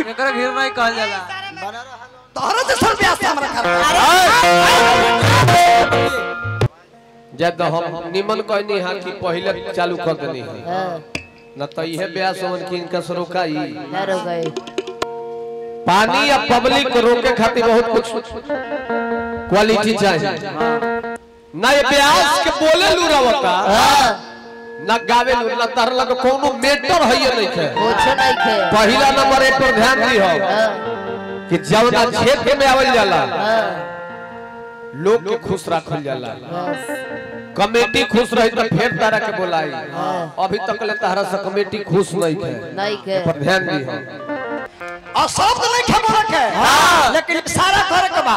एकरा घेर नहीं कहल जाला तोहरा से सर ब्यास हमरा कर जब हम निमन कहनी हा कि पहले चालू कर देनी है न तो इहे ब्यास होन कि इनका से रोकाई ना रोकाई पानी या पब्लिक को रोके खातिर बहुत कुछ क्वालिटी चाहिए ना ये ब्यास के बोले लू रवता ना गावे लू ना तार लग कोनो मेटर है ये नहीं है कुछ नहीं खे पहला नंबर एक पर ध्यान दी हो कि जवना क्षेत्र में आवल जाला लोग के खुश रखल जाला कमेटी खुश रही तो फिर तारा के बोलाई अभी तक ले तारा से कमेटी खुश नहीं है नहीं खे पर ध्यान दी हो और शब्द नहीं खे बोले के लेकिन इशारा करे के बा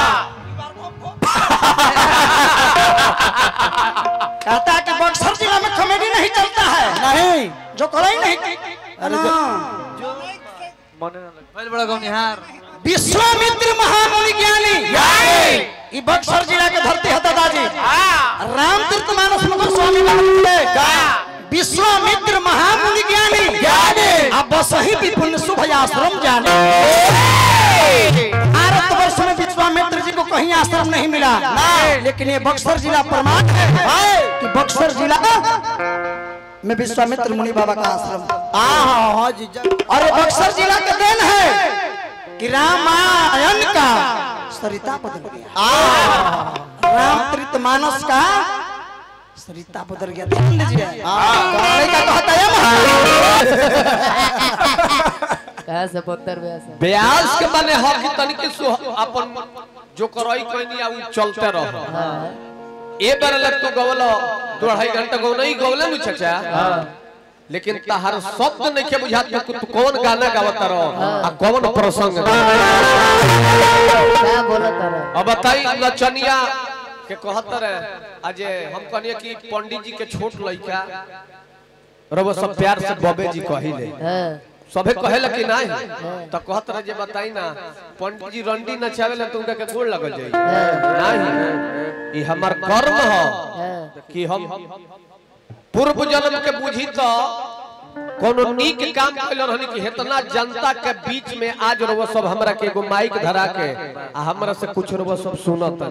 कहता है कि बक्सर जिला में कॉमेडी नहीं चलता है नहीं जो करे नहीं अरे पहले बड़ा गौनिहार विश्वामित्र महामुनि ज्ञानी ई बक्सर जिला के धरती है दादाजी रामतीर्थ मानस मुकुर स्वामी महाराज विश्वामित्र महामुनि ज्ञानी अब बस ही विपुल शुभ आश्रम जाने भारत वर्ष में विश्वामित्र जी को कहीं आश्रम नहीं मिला लेकिन ये बक्सर जिला प्रमाण है कि बक्सर जिला में विश्वामित्र मुनि बाबा का आश्रम और ये बक्सर जिला का देन है कि रामायण का सरिता बदल गया रामचरित मानस का सरिता बदल गया ध्यान लीजिए कहानी का कहता है महाराज। कहा से पत्थर ब्यास है ब्यास के माने हो कि तनिके सु अपन जो करई कहनी आ उ चलते रहो ए बार लग तो गवलो दो अढ़ाई घंटा गौ नहीं गवले नु चाचा लेकिन तहार शब्द नहीं के बुझात कि तू कौन गाना गावत रहो आ कौन प्रसंग क्या बोला तारा अब बताई नचनिया के कहत रहे अजे हम कहनिए कि पंडित जी के छोट लइका रबो सब प्यार से बबे जी कहिले हाँ सबे कहेला कि नहीं तो कहत रहे जे बताई ना पंडित जी रंडी नचावेला तो उनका के गोड़ लगल जाई नहीं ई हमर कर्म ह हाँ कि हम पूर्व जन्म के बुझी तो कोनो नीक काम कैल रहनी कि इतना जनता के बीच में आज रहो सब हमरा के एगो माइक धरा के आ हमरा से कुछ रहो सब सुनत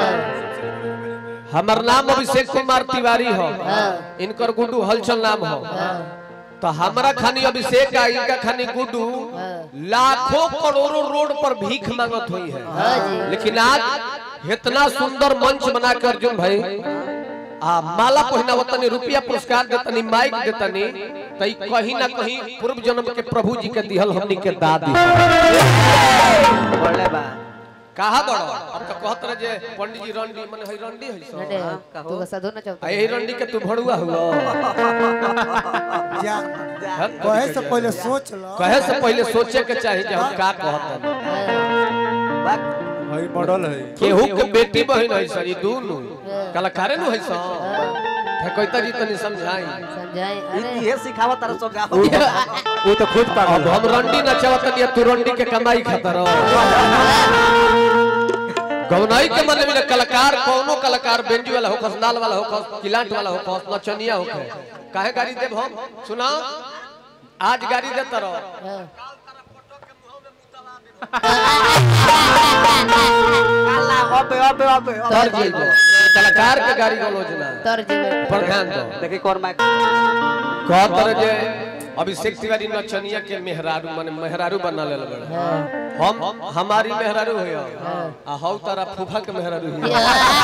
हमर नाम अभिषेक कुमार तिवारी हो इनकर गुड्डू हलचल नाम हो तो हमरा खानी अभिषेक आ इनका खानी गुड्डू लाखों करोड़ों रोड पर भीख मांगत हुई है हाँ जी लेकिन आज इतना सुंदर मंच बना कर अर्जुन भाई आ माला पहिना वतनी रुपया पुरस्कार देतनी माइक देतनी त ई कहीं ना कहीं पूर्व जन्म के प्रभु जी के दिहल हमनी के दादी बोले बा कहा बड़ो अब तो कहत रहे जे पंडित जी रंडी माने हई रंडी हई सो नटे तू का साधु ना आ चाहता यही रंडी के तू भड़ुआ हुआ कहे से पहले सोच लो कहे से पहले सोचे के चाहिए जे हम का कहत भाई मॉडल है केहू के बेटी बहन है सर ई दूनु कलाकारे नु है सो ठेकैता जी तनी समझाई समझाई अरे ये सिखावा तारा सो गाओ वो तो खुद अब हम रंडी नचावत नहीं तू रंडी के कमाई खातर गौनाई के मन में कलाकार कौनो कलाकार बेंजी वाला हो खस नाल वाला हो खस किलांट वाला हो खस नचनिया हो खस काहे गाड़ी देब हम सुना आज गाड़ी देता रहो हाँ काला अबे अबे अबे तर जेल कलाकार के गाड़ी गलोजना तर जीवे पर ध्यान दो देखी कोर माइक कहत रहे जे अभिषेक तिवारी नचनिया के मेहरारू माने मेहरारू बना ले बड़े हाँ हम हमारी मेहरारू हो आ हौ तारा फूफा के मेहरारू हो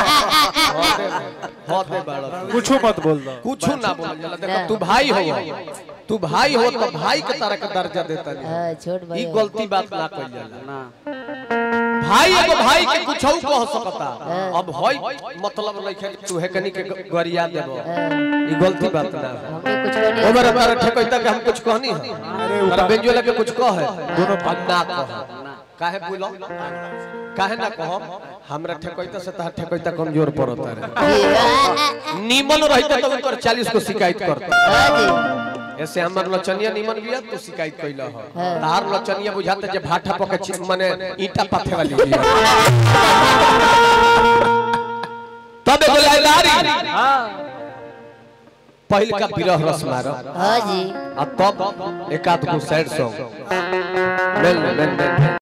होते बाड़ो कुछ मत बोल दो कुछ ना बोल जाला देखो तू भाई हो तू भाई हो तो भाई के तरह का दर्जा देता नहीं हाँ छोट ई भाई गलती बात ना कइल जाला ना भाई एगो भाई के कुछ कह सकता अब होई मतलब नहीं तू है कनी के गरिया देबो ई गलती बात ना हमने कुछ नहीं ओबर हमारा ठेकैता के हम कुछ कहनी है अरे अरे उठा बेंजोला के कुछ कह है दोनों ना कह काहे बोलो काहे ना कहो हमरा ठेकैता से तहार ठेकैता कमजोर पड़ता रे नीमन रहता तो उनकर 40 को शिकायत करता हाँ जी ऐसे हमर लचनिया नीमन बिया तो शिकायत कइला हो तार लचनिया बुझाता जे भाठा पके छि- माने ईटा पाथे वाली बिया तब एगो लाइदारी पहिल का विरह रस मारो हाँ जी आ तब एकाध गो सैड सॉन्ग बेल बेल बेल